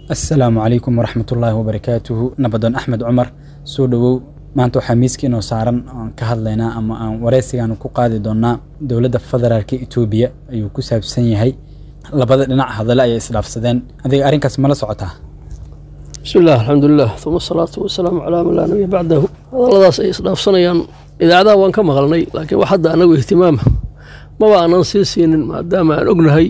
assalaamu calaykum waraxmatullaahi wabarakaatuhu nabadoon axmed cumar soo dhowow maanta waxaa miiska inoo saaran aan ka hadlaynaa ama aan wareysigaan ku qaadi doonaa dowladda federaalka etoobiya ayuu ku saabsan yahay labada dhinac hadale ayay isdhaafsadeen adiga arrinkaas mala socotaa bismi illah alxamdulilah uma asalaatu wasalaamu calaa man laa nabiya bacdahu hadalladaas ay isdhaafsanayaan idaacadaha waan ka maqalnay laakiin wax hadda anagu ihtimaama maba aanan sii siinin maadaama aan ognahay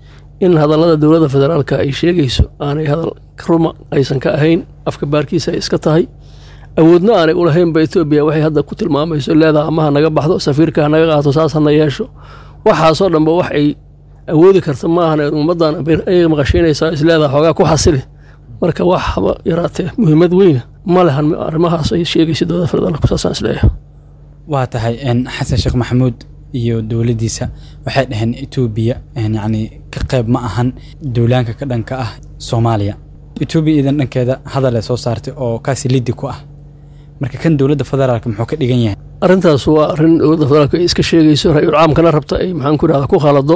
in hadallada dowladda federaalka ay sheegayso aanay hadal ruma aysan ka ahayn afka baarkiisa ay iska tahay awoodna aanay ulahaynba etoobiya waxay hadda ku tilmaamayso leedaha amaha naga baxdo safiirka hanaga qaato saas hana yeesho waxaasoo dhanba wax ay awoodi karta maahan ummaddan ayay maqashiinaysaa isleedaha xoogaa ku xasili marka wax haba yaraatee muhiimad weyna ma lehan arrimahaas ay sheegaysa dowladda federaalka saasaan isleeyahay waa tahay xasan sheekh maxamuud iyo dowladdiisa waxay dhaheen etoobiya yacni ka qayb ma ahan duulaanka ka dhanka ah soomaaliya etoobiya idan dhankeeda hadal ay soo saartay oo kaasi liddi ku ah marka kan dowladda federaalka muxuu ka dhigan yahay arrintaas waa arrin dowladda federaalka ay iska sheegayso ra-iul caamkana rabta ay maxaan ku irahda ku khalado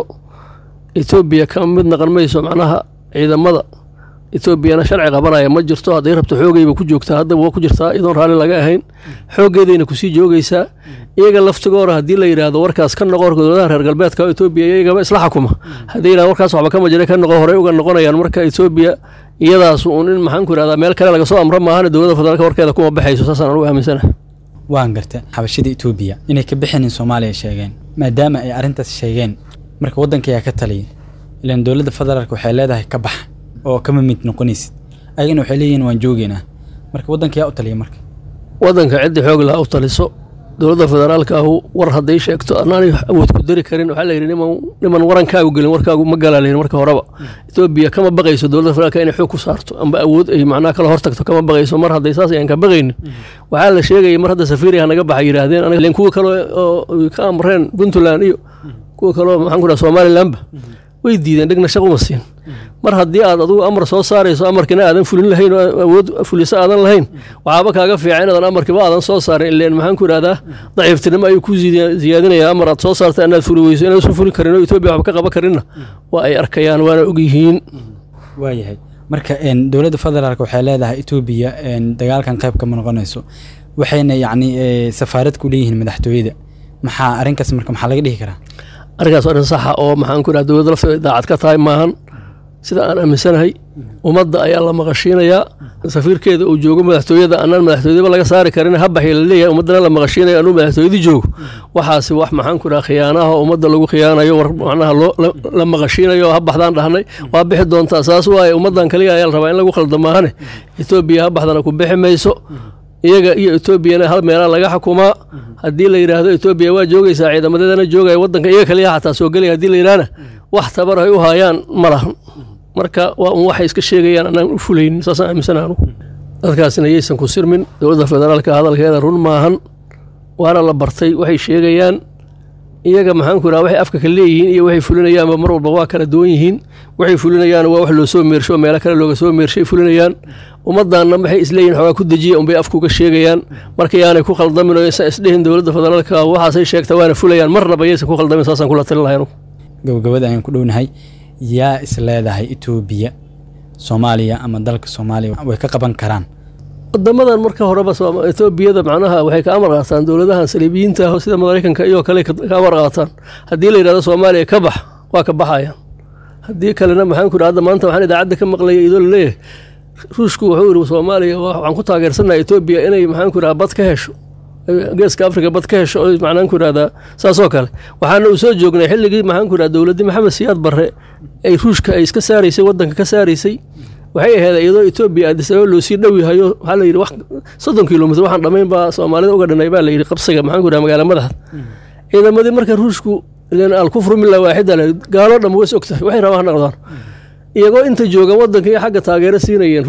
etoobiya ka mid naqan mayso macnaha ciidamada etoobiyana sharci qabanaya ma jirto hadday rabto xoogayba ku joogtaa haddaba waa ku jirtaa iyadoon raalli laga ahayn xooggeedayna kusii joogaysaa iyaga laftigoora haddii la yidhaahdo warkaas ka noqo orka dowladaha reer galbeedka etoobiya iyagaba isla xukuma haddii yidhahdo warkaas waxba kama jira ka noqo horey uga noqonayaan marka etoobiya iyadaas uun in maxaan ku irahdaa meel kale laga soo amro maahane dowladda federaalka warkeeda kuma baxayso saasaan anugu aaminsanahay waan garta xabashada etoobiya inay ka bixinin soomaaliya sheegeen maadaama ay arrintaas sheegeen marka waddanka ayaa ka taliya ilaan dowladda federaalka waxay leedahay ka bax oo kama mid noqonaysid ayagana waxay leeyihiin waan joogeynaa marka waddanka yaa u taliya marka waddanka ciddii xoog laha u taliso dowladda federaalka ahu war hadday sheegto anaanay awood ku dari karin waxaa la yidhi niman niman warankaagu gelin warkaagu ma galaa layihin marka horeba etoobiya kama baqayso dowladda federaalka inay xoog ku saarto amba awood ay macnaha kala hortagto kama baqayso mar hadday saas ayaan ka baqaynin waxaa la sheegaya mar hadda safiiriya naga baxa yidhaahdeen aniga kuwa kale oo ka amreen puntland iyo kuwa kaleo maxaan ku dhaha somalilandba way diideen dhegna shaq uma siin mar haddii aad adugu amar soo saarayso amarkina aadan fulin lahayn oo awood fuliso aadan lahayn waxaaba kaaga fiican inaadan amarkiba aadan soo saarin ileen maxaan ku idhahdaa daciiftinimo ayuu ku ziyaadinaya amar aad soo saarta inaad fuli weyso inaad soo fuli karin oo etoobiya waxba ka qaban karinna waa ay arkayaan waana ogyihiin waayahay marka dowladda federaalk waxay leedahay etoobiya dagaalkan qayb kama noqonayso waxayna yacni safaarad ku leeyihiin madaxtooyada maxaa arrinkaas marka maxaa laga dhihi karaa arrinkaas arrin saxa oo maxaan ku idhaha dowladda lafteeda daacad ka tahay maahan sida aan aaminsanahay ummadda ayaa la maqashiinayaa safiirkeeda uu joogo madaxtooyada anaan madaxtooyadaba laga saari karin habaxii la leeyahay ummaddana la maqashiinayo anuu madaxtooyadii joogo waxaasi wax maxaan ku idhaha khiyaanaha ummadda lagu khiyaanayo war macnaha loo la maqashiinayo habaxdaan dhahnay waa bixi doontaa saas waaye ummaddan kaliya ayaa la rabaa in lagu khaldo maahane etoobiya habaxdana ku bixi mayso iyaga iyo etoobiyana hal meelaa laga xukumaa haddii la yidhaahdo etoobiya waa joogaysaa ciidamadeedana joogaya waddanka iyaga kaliya xataa soo gelaya hadii la yidhahna wax tabar ay u haayaan ma lahan marka waa un waxay iska sheegayaan anaan u fulaynin saasaan aaminsana anugu dadkaasina yaysan ku sirmin dowladda federaalka hadalkeeda run maahan waana la bartay waxay sheegayaan iyaga maxaan ku idhaha waxay afka ka leeyihiin iyo waxay fulinayaanba mar walba waa kala duwan yihiin waxay fulinayaan waa wax loo soo meersho oo meelo kale looga soo meershay fulinayaan ummaddaanna waxay isleeyihin xoogaa ku dejiya unbay afkuga sheegayaan marka yaanay ku khaldamin oo ysan isdhihin dowladda federaalka waxaasay sheegta waana fulayaan marnaba yaysan ku khaldamin saasaan kula talin lahay anugu gabagabada ayaan ku dhownahay yaa is leedahay etoobiya soomaaliya ama dalka soomaaliya way ka qaban karaan wadamadan marka horeba etoobiyada macnaha waxay ka amar qaataan dowladahan saliibiyiinta ah sida maraykanka iyo kale ka amar qaataan haddii la yidhahdo soomaaliya ka bax waa ka baxayaan haddii kalena maxaan ku hadda maanta waxaan idaacadda ka maqlaya idoo laleeyahay ruushku wuxuu yidhi soomaaliya waxaan ku taageersannaha etoobiya inay maxaan ku idhaha bad ka hesho geeska afrika bad ka hesho oo macnaan ku idhahdaa saasoo kale waxaana uu soo joognay xilligii maxaan ku idhaha dowladdii maxamed siyaad barre ay ruushka ay iska saaraysay waddanka ka saaraysay waxay ahayd iyadoo etoobiya adisababa loo sii dhow yahayo waxaa la yidhi wax soddon kilomitr waxaan dhammayn baa soomaalida uga dhinay baa la yidhi qabsiga maxaan ku idhaha magaala madaxda ciidamadii marka ruushku ilan alkufru mila waaxida le gaaloo dhan ways og tahay waxay rabaan ha noqdaan iyagoo inta joogan waddanka iyo xagga taageero siinayeen ruushka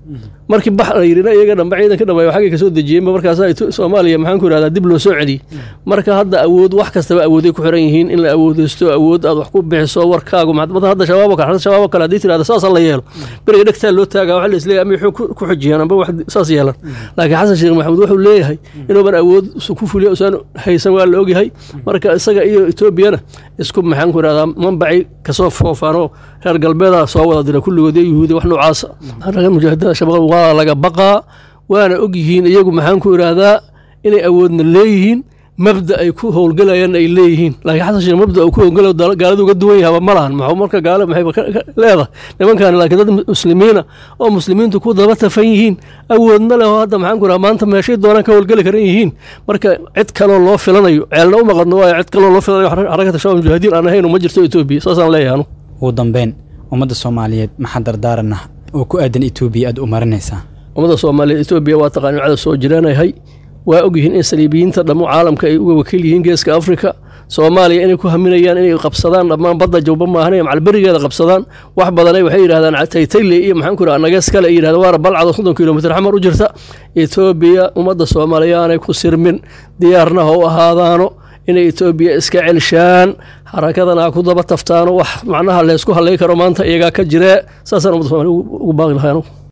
markii bax la yidhina iyaga dhanba ciidanka dhammeeyo xaggay kasoo dejiyeenba markaasaa Itu- soomaaliya maxaan ku ihahdaa dib loo soo celiyey marka hadda awood wax kastaba awooday ku xiran yihiin in la awoodeysto awood aad wax ku bixiso warkaagu maanta hadda shabaab oo kale hadda shabaab oo kale haddii tirahda saasa la yeelo beriga dhegtaa loo taagaa waxa la isleeyahay ama wuxuu ku- ku xujiyaan amba wax saas yeelan laakiin xasan sheekh maxamuud wuxuu leeyahay inuuban awood su ku fuliyo usaan haysan waa la ogyahay marka isaga iyo etoobiyana isku maxaan ku ihahdaa manbaci kasoo foofaanoo reer galbeeda soo wada dira kulligood iyo yuhuudi wax noocaasa ragga mujaahidada shabaab waa laga baqaa waana ogyihiin iyagu maxaan ku ihahdaa inay awoodna leeyihiin mabda ay ku howlgalayaan ay leeyihiin laakiin xasan sheekh mabda uu ku howlgalayo dal- gaalada uga duwan yahaba ma lahan maxuu marka gaalo maxay ka- ka- leedahay nimankan laakiin dad muslimiina oo muslimiintu ku daba tafan yihiin awoodna leh oo hadda maxaan ku raha maanta meeshay doonaan ka howlgeli karan yihiin marka cid kaloo loo filanayo ceelna u maqadno waayo cid kaloo loo filanayo xar- xarakata shabaab mujaahidiin aan ahayn uma jirto etoobiya saasaan leeyahay anu ugu dambeyn ummadda soomaaliyeed maxaa dardaaranah oo ku aadan etoobiya aad u marinaysaa ummadda soomaaliyeed etoobiya waa taqaani cada soo jiraanahay waa ogyihiin in saliibiyiinta dhammo caalamka ay uga wakiil yihiin geeska afrika soomaaliya inay ku haminayaan inay qabsadaan dhammaan badda jawba maahan macalberigeeda qabsadaan wax badanay waxay yidhahdaan taytayle iyo maxaan ku yidhaha nagees kale ay yidhahdaan waana balcado soddon kilomitir xamar u jirta etoobiya ummadda soomaaliya aanay ku sirmin diyaarna ha u ahaadaano inay etoobiya iska celshaan xarakadana ha ku daba taftaano wax macnaha leysku halay karo maanta iyagaa ka jiree saasaan ummadda soomaaliya ugu baaqi lahay anugu